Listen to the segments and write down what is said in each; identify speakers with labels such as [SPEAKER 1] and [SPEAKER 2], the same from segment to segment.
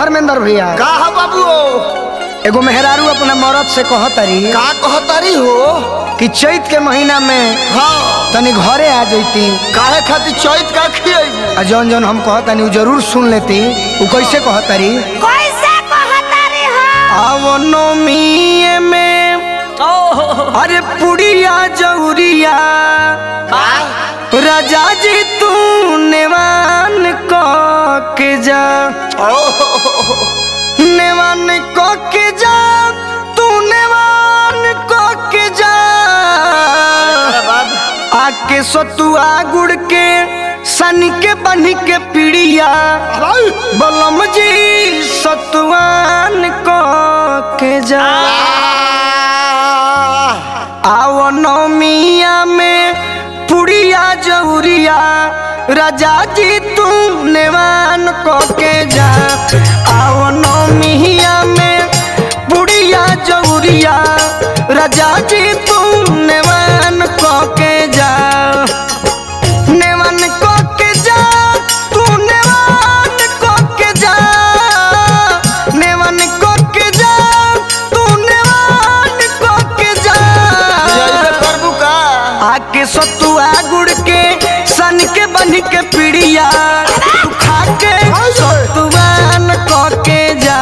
[SPEAKER 1] धर्मेंद्र भैया
[SPEAKER 2] का है बाबू
[SPEAKER 1] एगो मेहरारू अपना मरद से कहतरी
[SPEAKER 2] का कहतारी हो
[SPEAKER 1] कि चैत के महीना में
[SPEAKER 2] हाँ
[SPEAKER 1] तनी घरे आ जैती
[SPEAKER 2] काहे खातिर चैत का खियेबू
[SPEAKER 1] आ जौन जौन हम कहतनी उ जरूर सुन लेती उ कैसे कहतरी
[SPEAKER 3] कैसे कहतारी हो
[SPEAKER 1] आवनोमी में अरे पुड़िया जौरिया राजा जी तू नेवान क के जा नेवान क के जा तू नेवान क के जा आके सतुआ गुड़ के सनी के बनी के पीड़िया बलम जी सतुआन क के जा आओ नौमिया में पुड़िया जौरिया राजा जी तू नेवान को के जा आओ नौमिया में पुड़िया जौरिया राजा जी तू नेवान को के जा नेवान को के जा तू नेवान को के जा नेवान को के जा तू नेवान को के जा
[SPEAKER 2] जइबे करबू का
[SPEAKER 1] आके सतुआ गुड़ के सन के बन के पीड़िया तू खा के सतुआन क के जा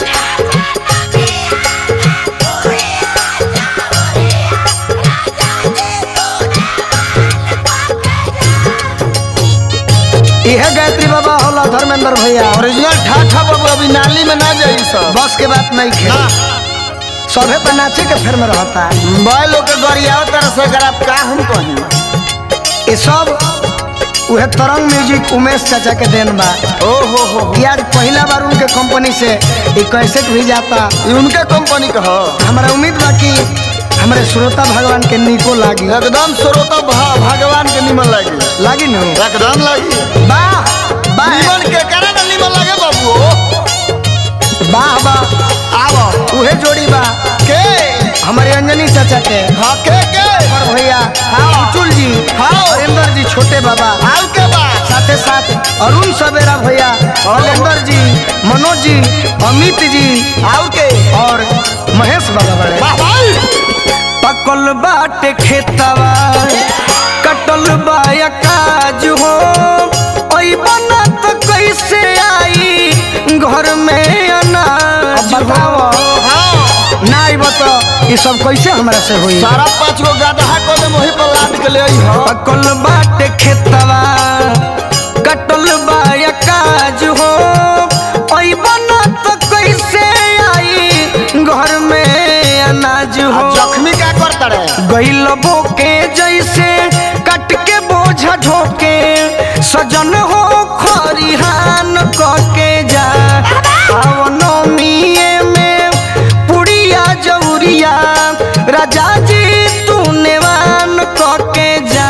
[SPEAKER 1] इहे गायत्री बाबा होला धर्मेंद्र भैया
[SPEAKER 2] ओरिजिनल ठाठा बाबू अभी नाली में ना जाई सब
[SPEAKER 1] बस के बात नहीं खे
[SPEAKER 2] ना
[SPEAKER 1] सभे पे नाचे के फेर में रहता है
[SPEAKER 2] बैलो के गरियाओ तरह से अगर आप का हम कहीं
[SPEAKER 1] ये सब उहे तरंग म्यूजिक उमेश चाचा के देन बा
[SPEAKER 2] ओ हो हो
[SPEAKER 1] कि आज पहला बार उनके कंपनी से ये कैसेट भी जाता
[SPEAKER 2] ई उनके कंपनी का हो
[SPEAKER 1] हमारा उम्मीद बा कि हमारे श्रोता भगवान के निको लागी
[SPEAKER 2] एकदम श्रोता भा- भगवान के निमन लागी
[SPEAKER 1] लागी नु
[SPEAKER 2] एकदम लागी
[SPEAKER 1] वाह वाह
[SPEAKER 2] निमन के करे ना निमन लागे बाबू
[SPEAKER 1] वाह वाह
[SPEAKER 2] आवो
[SPEAKER 1] उहे जोड़ी बा
[SPEAKER 2] के
[SPEAKER 1] हमारे अंजनी चाचा के
[SPEAKER 2] हाँ के के
[SPEAKER 1] और भैया उचुल जी
[SPEAKER 2] हाँ।
[SPEAKER 1] हरेंद्र जी छोटे बाबा
[SPEAKER 2] आउ के बा
[SPEAKER 1] साथे साथ अरुण सवेरा भैया हरेंद्र जी मनोज जी अमित जी
[SPEAKER 2] आउ के
[SPEAKER 1] और महेश बाबा बड़े
[SPEAKER 2] वाह भाई
[SPEAKER 1] पकल बाटे खेतवा कटल बाया काज हो ओई बना तो कैसे आई घर में अनाज बताओ
[SPEAKER 2] हाँ
[SPEAKER 1] ना आई बता ये सब कैसे हमरा से हुई
[SPEAKER 2] सारा पाँच गो गदहा को दे वही पर लाद के ले आई हो
[SPEAKER 1] पकल बाटे खेतवा कटल बाया काज हो ओई बना तो कैसे आई घर में अनाज
[SPEAKER 2] आ
[SPEAKER 1] हो
[SPEAKER 2] जख्मी का करता रे
[SPEAKER 1] गैल बोके जैसे कट के बोझा ढोके सजन हो खरिहान के जा आवनोमिए में पुड़िया जौरिया राजा जी तू नेवान के जा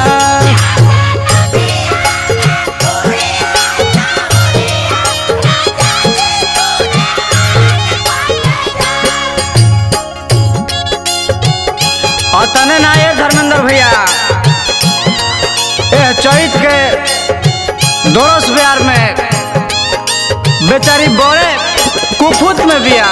[SPEAKER 1] और तने ना ये धर्मेंद्र भैया ए चैत के दोरस बिहार में बेचारी बड़े कुफुत में बिया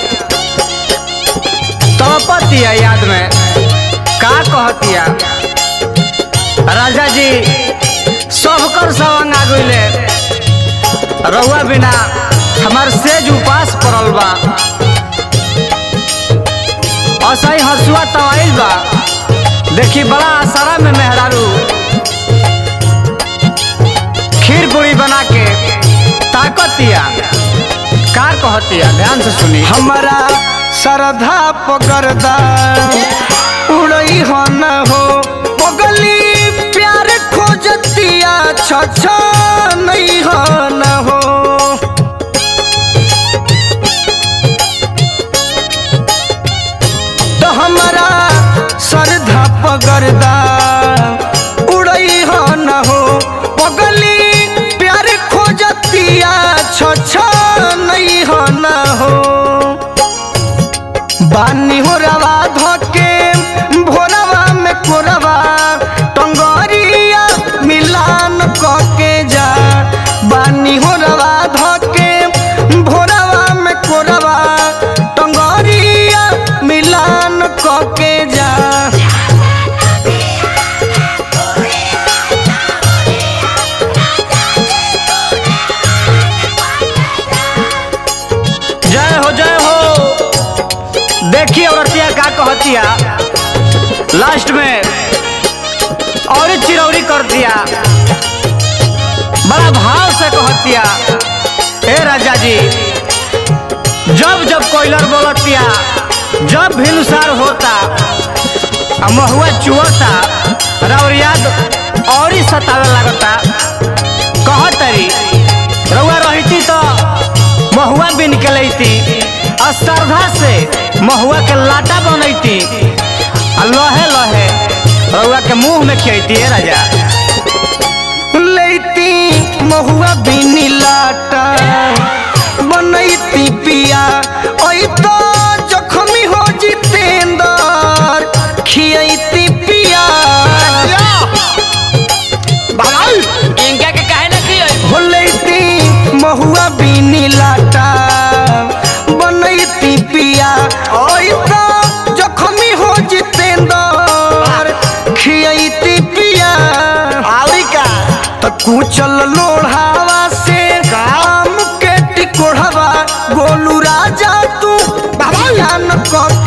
[SPEAKER 1] तड़पतिया याद में का कहतिया राजा जी सबकर सवंग आ गइले रहुआ बिना हमार सेज उपास पड़ल बा असही हसुआ तवाइल बा देखी बड़ा आसारा में मेहरारू खीर पूरी बना के ताकतिया कार कहतिया ध्यान से सुनी हमारा श्रद्धा पकड़दा उड़ई हो न हो पगली प्यार खोजतिया छ नहीं हो न हो तो हमारा श्रद्धा पगरदा उड़ई हो न हो पगली प्यार खोजतिया छ नहीं हो न हो बानी हो रवा धके भोरवा में कोरवा टंगरिया मिलान कके जा बानी हो रवा धके भोरवा का कहतिया लास्ट में और चिरौरी कर दिया बड़ा भाव से कहतिया हे राजा जी जब जब कोयलर बोलतिया जब भिनुसार होता आ महुआ चुअता रौर याद और ही सतावे लगता कहतरी रउआ रहती तो महुआ बिन के लैती आ श्रद्धा से महुआ के लाटा बनैती आ लहे लहे रउआ के मुंह में खियती है राजा
[SPEAKER 4] लैती महुआ बिनी लाटा बनैती पिया ओई तो जखमी हो जितेंदर खियैती पिया
[SPEAKER 5] इनका के काहे ना की
[SPEAKER 4] हो लैती महुआ बिनी लाटा बनैती पिया ओई तो जखमी हो जितेंदर खियैती पिया
[SPEAKER 2] आवरी का
[SPEAKER 4] त कुचल लोढ़ावा से काम के टिकोढ़वा गोलू राजा तू ध्यान क